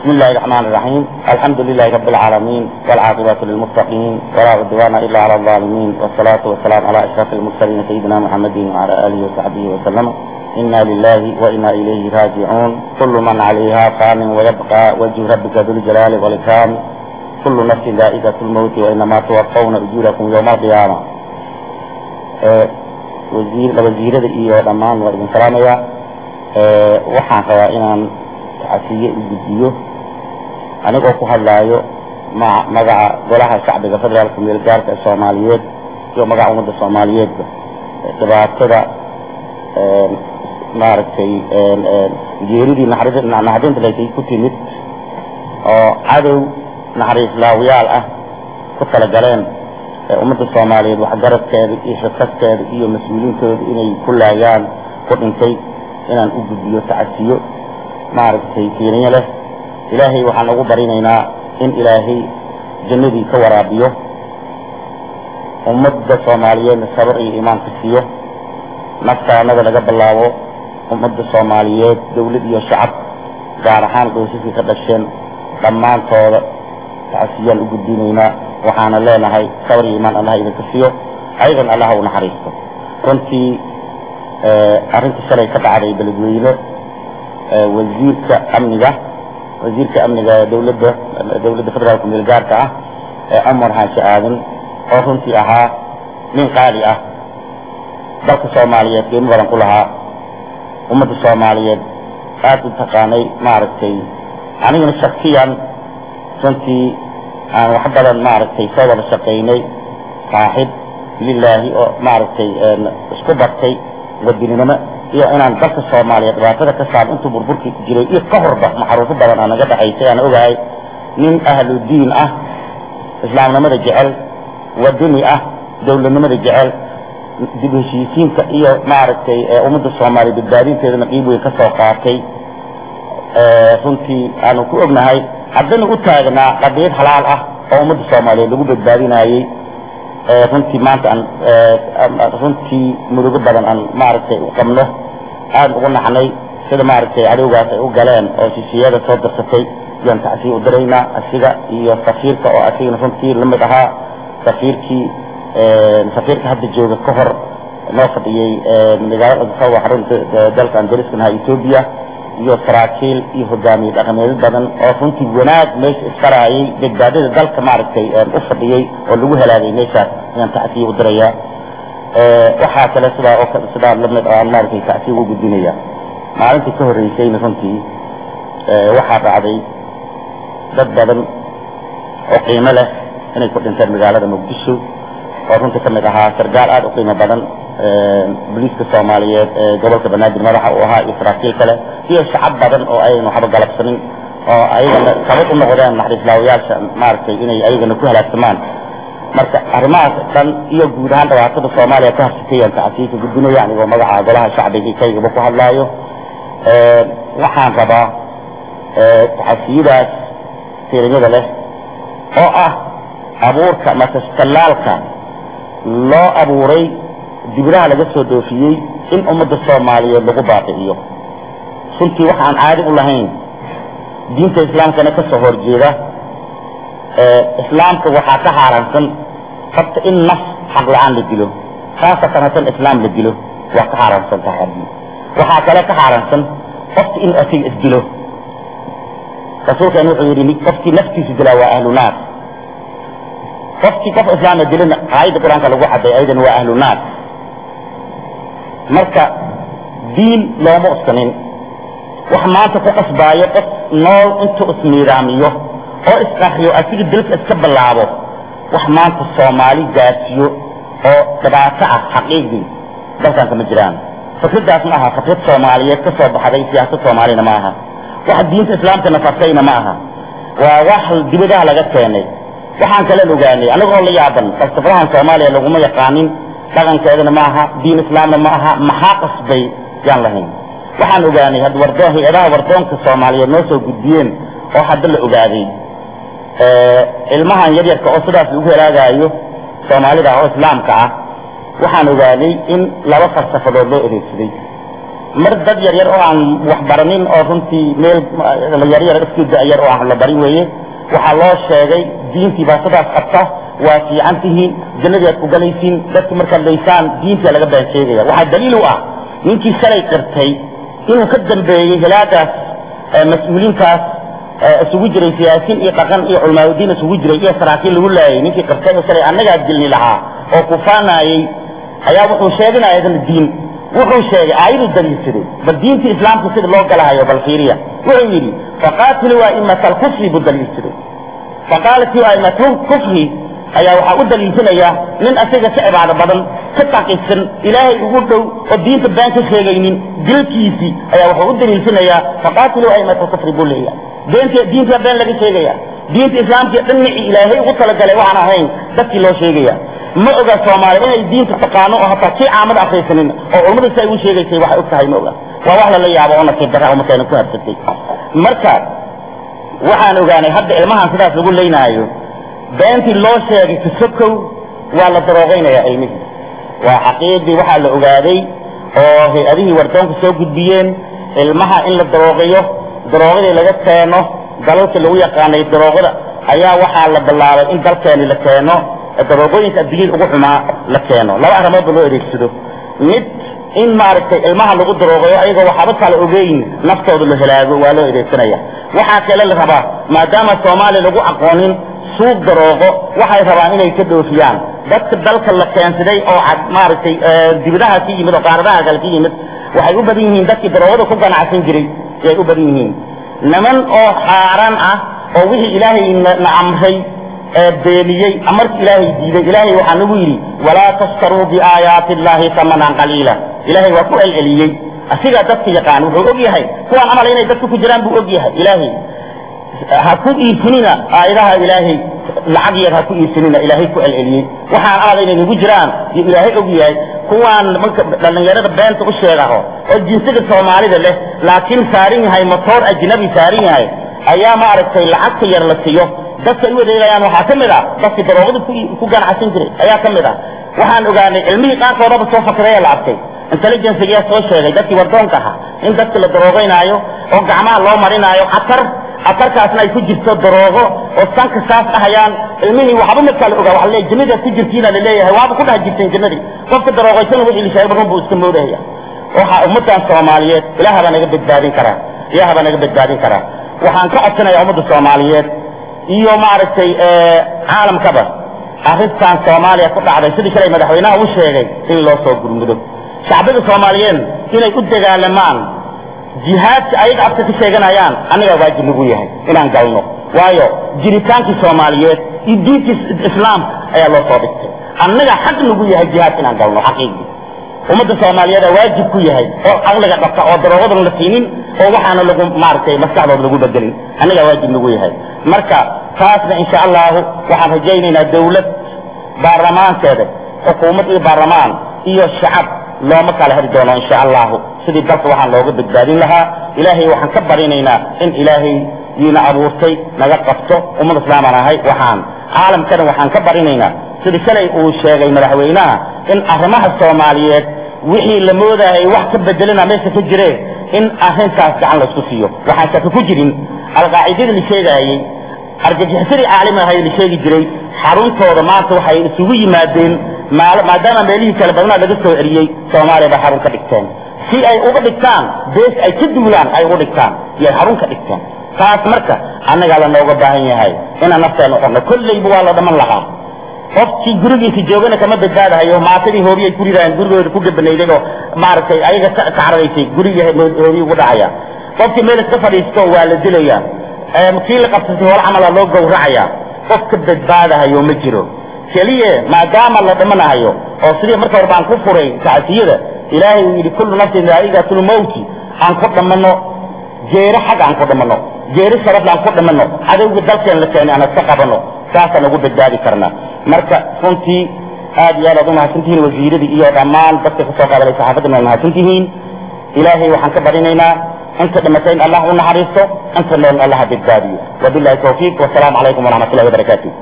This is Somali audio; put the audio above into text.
بسم الله الرحمن الرحيم الحمد لله رب العالمين والعاقبة للمتقين ولا عدوان إلا على الظالمين والصلاة والسلام على أشرف المرسلين سيدنا محمد وعلى آله وصحبه وسلم إنا لله وإنا إليه راجعون كل من عليها فان ويبقى وجه ربك ذو الجلال والإكرام كل نفس ذائقة الموت وإنما توفون أجوركم يوم القيامة أه وزير وزيرada iyo dhammaan waa idin salaamaya waxaan rabaa inaan tacasiye u gudbiyo anigoo ku hadlaayo ma magaca golaha shacbiga federaalka meel gaarka ee soomaaliyeed iyo magaca ummadda soomaaliyeedba dhibaatada maaragtay geeridii naxdinta latay ku timid oo cadow naxariis laawiyaal ah ku talagaleen ummadda soomaaliyeed waxgaradkeeda iyo shirkadkeeda iyo mas-uuliyiintooda inay ku laayaan ku dhintay inaan u gudbiyo tacasiyo maaragtay fiiriyo leh ilaahay waxaan ugu barinaynaa in ilaahay jannadii ka waraabiyo ummadda soomaaliyeedna sabar iyo iimaanka siiyo naftaanada laga bilaabo ummadda soomaaliyeed dawlad iyo shacab gaar ahaan qoysaskii ka dhasheen dhammaantooda tacasiyaan u gudbinaynaa waxaana leenahay sabar iyo iimaan allah idinka siiyo ayadan allaha u naxariisto runtii arrinta shalay ka dhacday beledweyne wasiirka amniga wasiirka amniga dawladda dawladda federaalka meel gaarka ah ee cumar xaashi aadan oo runtii ahaa nin qaali ah dalka soomaaliyeed qiimo badan ku lahaa ummadda soomaaliyeed aada u taqaanay maaragtay anigana shaksiyan runtii aan wax badan maaragtay soo wada shaqaynay saaxib lilaahi oo maaragtay isku bartay wadininimo iyo inaan dalka soomaaliya dhibaatada ka saar intuu burburkii ku jiray iyo ka horba maxaruufo badan aa naga dhaxaysay aan ogahay nin ahlu diin ah islaamnimada jecel wadani ah dawladnimada jecel dib heshiisiinta iyo maaragtay ummadda soomaaliya badbaadinteedana qiib weyn ka soo qaatay runtii aanu ku ognahay haddana u taagnaa qadiyad halaal ah oo ummadda soomaaliyeed lagu badbaadinayey runtii maanta aan runtii murugo badan aan maaragtay u qabno aada ugu naxnay sida maaragtay cadowgaas ay u galeen oo shisiyada soo darsatay yaan tacsiya u diraynaa asiga iyo safiirka oo asigana runtii lamid ahaa safiirkii safiirka hadda jooga ka hor noo fadhiyey magaalada adsawa xarunta dalka andariskana ahaa etoobiya iyo saraakiil iyo hogaamiye dhaqameedyo badan oo runtii wanaag meesha iskaraayay badbaadada dalka maaragtay u fadhiyey oo lagu helaagay meeshaas ayaan tacsiya u dirayaa waxaa kale sidaa oo kale sidaa lamid aan maaragtay tacsiya ugu gudbinaya maalintii ka horreysayna runtii waxaa dhacday dad badan oo qiimo leh inay ku dhinteen magaalada muqdisho oo runtii kamid ahaa sargaal aada u qiimo badan boliiska soomaaliyeed ee gobolka banaadir madaxa uu ahaa iyo saraakiil kale iyo shacab badan oo ayayna waxba galabsanin oo ayagana sabab u noqdeen naxariislaawayaasha maaragtay inay ayagana ku halaagsamaan marka arrimahaas dhan iyo guud ahaan dhibaatada soomaaliya ka harsatayaan tacsiika gudbinaya anigoo magaca golaha shacbiga kaygaba ku hadlaayo waxaan rabaa tacasiyadaas firimada leh oo ah abuurka masastallaalka loo abuuray dibiraha laga soo doofiyey in ummadda soomaaliyeed lagu baabi'iyo runtii waxa aan caadi u lahayn diinta islaamkana ka soo horjeeda islaamka waxaa ka xaaraansan horta in naf xaq la-aan la dilo khaasatan hadan islaam la dilo waa ka xaaraansan tahay waxaa kale ka xaaraansan qofka in asiga isdilo rasuulkan wuxuu yidhi qofkii naftiisa dilaa waa ahlu naar qofkii qof islaama dilana aayadda qur-aanka lagu caday ayadan waa ahlu naar marka diin looma uskanin wax maanta ku qasbaayo qof nool intuu isniidaamiyo oo isqariyo asiga dilka iska bilaabo wax maanta soomaali gaarsiyo oo dhibaato ah xaqiiqdii dalkan kama jiraan fikradaas ma aha fikrad soomaaliyeed ka soo baxday siyaasad soomaalina ma aha wax diinta islaamka nafartayna ma aha waa wax dibadaha laga keenay waxaan kala ogaanay anagoo la yaaban falsafadahan soomaaliya laguma yaqaanin dhaqankeedana ma aha diin islaamna ma aha maxaa qasbay yaan lahayn waxaan ogaanay had wardoon hay-adaha wardoonka soomaaliyeed noo soo gudbiyeen oo hadda la ogaaday ilmahan yaryarka oo sidaas lagu helaagaayo soomaalida oo islaamka ah waxaan ogaaday in laba falsafadood loo adeegsaday mar dad yar yar oo aan waxbaranin oo runtii meel yar yar iska da-yar oo aan la barin weeye waxaa loo sheegay diintii baa sidaas qabta waa fiican tihiin jannadii aad ku galaysiin dadku markaad laysaan diintia laga been sheegaya waxaa daliil u ah ninkii shalay qirtay inuu ka dambeeyey hilaadaas mas-uuliintaas isugu jiray siyaasiin iyo dhaqan iyo culmaaudiin isugu jiray iyo saraakiin lagu laayay ninkii qirtay oo shalay annagaa dilni lahaa oo kufaanayey ayaa wuxuu sheeginaya idin diin wuxuu sheegay aayadu daliilsaday bal diinta islaamka sida loo galahayo bal fiiriya wuxuu yidhi faqaatiluu aimata alkufri buu daliilsaday faqaalatiu aimatu kufri ayaa waxaa u daliilsanaya nin asaga ka cibaado badan ka taqisan ilaahay ugu dhow oo diinta been ka sheegaynin dilkiisii ayaa wuxuu u daliilsanayaa faqaatiluu aimata alkufri buu leeyahay beent diinta been laga sheegaya diinta islaamka dhinacii ilaahay ugu talagalay waxaan ahayn dadkii loo sheegaya ma oga soomaali inay diinta taqaano oo hataa kii caamada akrisanin oo culummada si ay u sheegaysay waxay og tahay ma oga waa wax lala yaabo oo nasiib darra umarkeena ku habsatay marka waxaan ogaanay hadda ilmahan sidaas lagu leynaayo beentii loo sheegay kasokow waa la daroogaynaya ilmihii waa xaqiiqdii waxaa la ogaaday oo hay-adihii wardoonka soo gudbiyeen ilmaha in la daroogayo daroogadii laga keeno dalalka lagu yaqaanay daroogada ayaa waxaa la bilaabay in dalkeeni la keeno daroogooyinka adduunyada ugu xumaa la keeno laba arrimoodba loo adeegsado mid in maaragtay ilmaha lagu daroogayo ayagoo waxaaba kala ogeyn naftooda la halaago waa loo adeegsanaya waxaa kale la rabaa maadaama soomaaliya lagu aqoonin suuq daroogo waxay rabaan inay ka dhoofiyaan dadka dalka la keensaday oo maaragtay dibadaha ka yimid oo qaaradaha kale ka yimid waxay u badan yihiin dadkii daroogada ku ganacsan jiray ayay u badan yihiin niman oo xaaraan ah oo wixii ilaahay na amray beeniyey amarki ilaahay diiday ilaahay waxaa nagu yidhi walaa tashtaruu biaayaati illaahi tamanan qaliila ilaahay waa ku celceliyey asigaa dadka yaqaan wuxuu og yahay kuwaan camal inay dadka ku jiraan buu og yahay ilaahay ha ku iibsanina aayadaha ilaahay lacag yar ha ku iibsanina ilaahay ku celceliyey waxaan camal inay nagu jiraan iyo ilaahay og yahay kuwaan marka dhallinyarada beenta u sheegaho oo jinsiga soomaalida leh laakiin saaran yahay motoor ajnabi saaran yahay ayaa maaragtay lacagta yar la siiyo dadka ay u adeegayaan waxaa ka mid ah dadkii daroogada ku ganacsan jiray ayaa ka mid ah waxaan ogaanay cilmihii qaarkoodaba soo fakray la arkay intelligencegaa soo sheegay dadkii wardoonka ahaa in dadka la daroogaynaayo oo gacmaha loo marinaayo catar catarkaasna ay ku jirto daroogo oo sanka saas dhahayaan ilmihii waxba markaa la ogaa waa le jannada ku jirtiina laleeyahay waaba ku dhex jirteen jannadii qofka daroogaysana wixii la sheegay run buu iska moodahaya waxaa ummaddan soomaaliyeed ilaah baa naga badbaadin karaa ilaah baa naga badbaadin karaa waxaan ka codsanayaa ummadda soomaaliyeed iyo maaragtay caalamkaba arrintan soomaaliya ku dhacday sidii shalay madaxweynaha u sheegay in loo soo gurmudo shacbida soomaaliyeed inay u dagaalamaan jihaadka ayaga afka ka sheeganayaan annagaa waajib nagu yahay inaan galno waayo jiritaankii soomaaliyeed iyo diintii islaamka ayaa loo soo dhigtay annaga xaq nagu yahay jihaadka inaan galno xaqiiqii ummadda soomaaliyeed aa waajib ku yahay oo caqliga dhabta oo daroogadan la siinin oo waxaana lagu maaragtay maskaxdooda lagu bedelin annagaa waajib nagu yahay marka taasna insha allahu waxaan rajaynaynaa dawlad baarlamaankeeda xukuumad iyo baarlamaan iyo shacab looma kala heri doono insha allahu sidii dalka waxaan looga badbaadin lahaa ilaahay waxaan ka barinaynaa in ilaahay diina abuurtay naga qabto ummad islaamaan ahay waxaan caalamkana waxaan ka barinaynaa sidii shalay uu sheegay madaxweynaha in arrimaha soomaaliyeed wixii la moodayay wax ka bedelina meesha ka jireen in arrintaas gacan laysku siiyo waxaan shaka ku jirin alqaacidadii la sheegaayey argagixisadii caalim ahay la sheegi jiray xaruntooda maanta waxay isugu yimaadeen maadaama meelihii kale badnaa laga soo eriyey soomaaliya bay xarun ka dhigteen si ay uga dhigtaan bees ay ka duulaan ay uga dhigtaan iyay xarun ka dhigteen taas marka annagaa lanooga baahan yahay inaan nafteena qorno kollayba waa la dhaman lahaa qofkii gurigiisa joogana kama badbaadahayo maatadii hoobiyay ku ridayaan gurigooda ku gabanayday oo maaragtay ayaga ka cararaysay gurigii hoobiyi ugu dhacaya qofkii meel iska fadhiisto waa la dilaya kii la qabsatay hol camala loo gowracaya qof ka badbaadahayo ma jiro keliye maadaama la dhimanahayo oo sidii marka hore baan ku furay tacsiyada ilaahay uu yidhi kullu nafsin daa'igatul mawti aan ku dhammanno jeere xag aan ku dhammanno jeere sharafle aan ku dhammanno cadowga dalkeen la keenay aan iska qabanno saasaan ugu badbaadi karnaa marka runtii aad iyo aad aad u mahadsantihiin wasiiradii iyo dhammaan dadka kasoo qaadalay saxaafaddan waa mahadsantihiin ilaahay waxaan ka barinaynaa inta dhimatay in allah u naxariisto inta nool allah ha badbaadiyo wabillahi tawfiiq wasalaamu calaykum waraxmat ullahi wabarakaatu